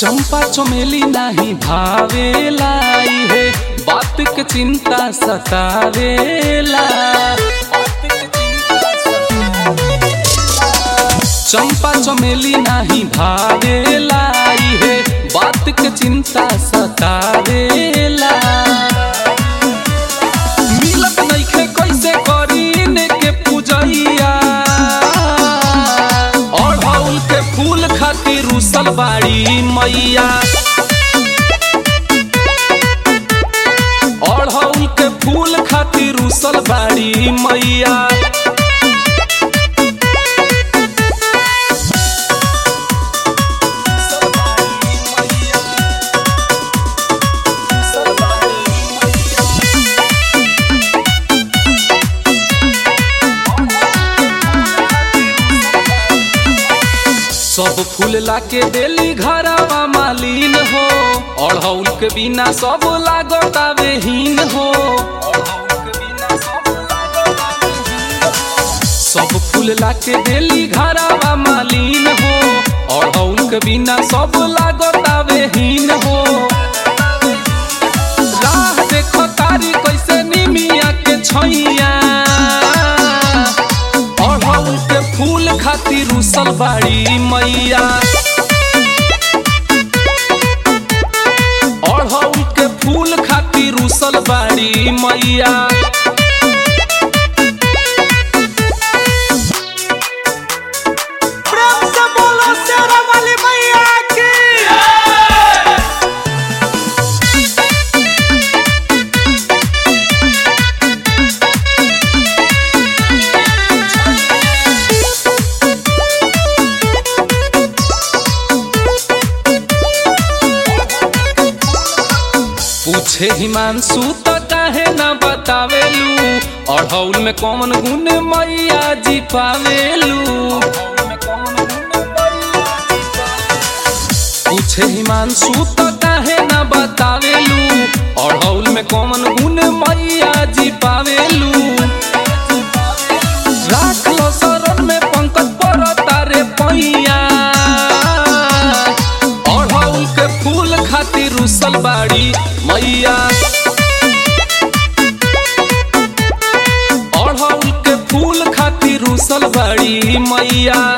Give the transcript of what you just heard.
चंपा चमेली नाही भावेला है बात के चिंता सतावेला चंपा चमेली नाही भावेला है बात के चिंता सतावेला मिलत नइखे कैसे करी ने के पूजैया अढ़ौल के फूल खातिर रुसल बाड़ी मैया अढ़ौल के फूल खातिर रुसल बाड़ी मैया सब फूल लाके देली घरवा मालिन हो अढ़ौल के बिना सब लागतावे हीन हो सब फूल लाके देली घरवा मालिन हो अढ़ौल के बिना सब लागतावे हीन हो राह देखो तारी कैसे निमिया के छैया अढ़ौल के फूल खातिर रुसल बाड़ी मैया अढ़ौल के फूल खातिर रुसल बाड़ी मैया प्रेम से बोलो शेरा वाली मैया की पूछे हिमांशु तो काहे ना बतावेलू अढ़ौल में कौन गुण मैया जी पावेलू पूछे हिमांशु तो काहे ना बतावेलू अढ़ौल में कौन गुण मैया जी पावेलू राख लो शरण में पंकज पर तारे पैया अढ़ौल के फूल खातिर रुसल बाड़ी मैया अढ़ौल के फूल खातिर रुसल बाड़ी मैया